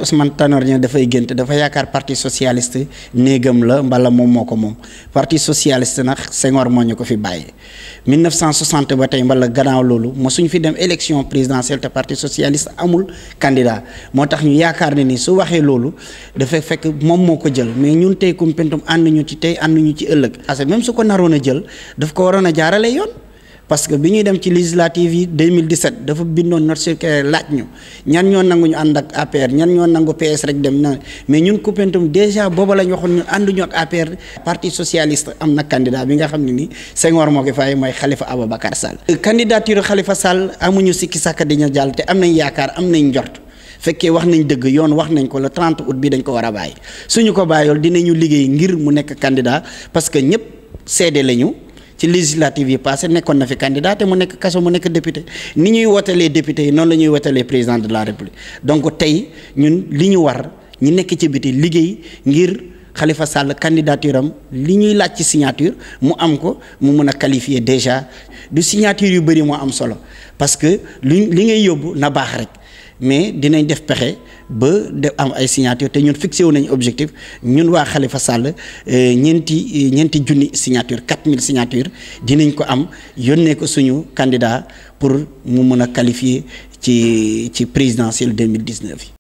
Ousmane Tanor Dieng dafay gént dafa yaakaar parti socialiste néegam la mbala moom moo ko moom parti socialiste nag Senghor moo ñu ko fi bàyyi 1960 ba tey mbala gannaaw loolu mosuñ fi dem élection présidentielle te parti socialiste amul candidat moo tax ñu yaakaar ne ni su waxee loolu dafay fekk moom moo ko jël mais ñun tey Koumpentoum ànd ñu ci tey ànd ñu ci ëllëg parce que même su ko naroon a jël daf ko waroon a jaarale yoon parce que bi ñuy dem ci législative yi 2017 dafa bindoon notre circulaire laaj ñu ñan ñoo nangu ñu ànd ak APR ñan ñoo nangu PS rek dem na mais ñun Koumpentoum déjà booba la ñu waxoon ñun ànduñu ak APR parti socialiste am na candidat bi nga xam ne ni Senghor moo ko fay mooy Khalifa Ababacar Sall. candidature Khalifa Sall amuñu sikki sàkk di ñu jàll te am nañ yaakaar am nañ njort fekkee wax nañ dëgg yoon wax nañ ko le 30 août bi dañ ko war a bàyyi suñu ko bàyyool dinañu liggéey ngir mu nekk candidat parce que ñëpp seede lañu. ci législative yi passé nekkoon na fi candidat te mu nekk kaso mu nekk député ni ñuy wotalee député yi noonu la ñuy wotalee président de la république donc tey ñun li ñu war ñi nekk ci biti liggéey ngir Khalifa Sall candidature am li ñuy laaj ci signature mu am ko mu mën a qualifier déjà du signature yu bëri moo am solo parce que li li ngay yóbbu na baax rek mais dinañ def pexe ba de am ay signature te ñun fixé wu nañ objectif ñun waa Khalifa Sall ñeenti ñeenti junni signature 4000 signature dinañ ko am yónnee ko suñu candidat pour mu mën a qualifier ci ci présidentielle 2019 yi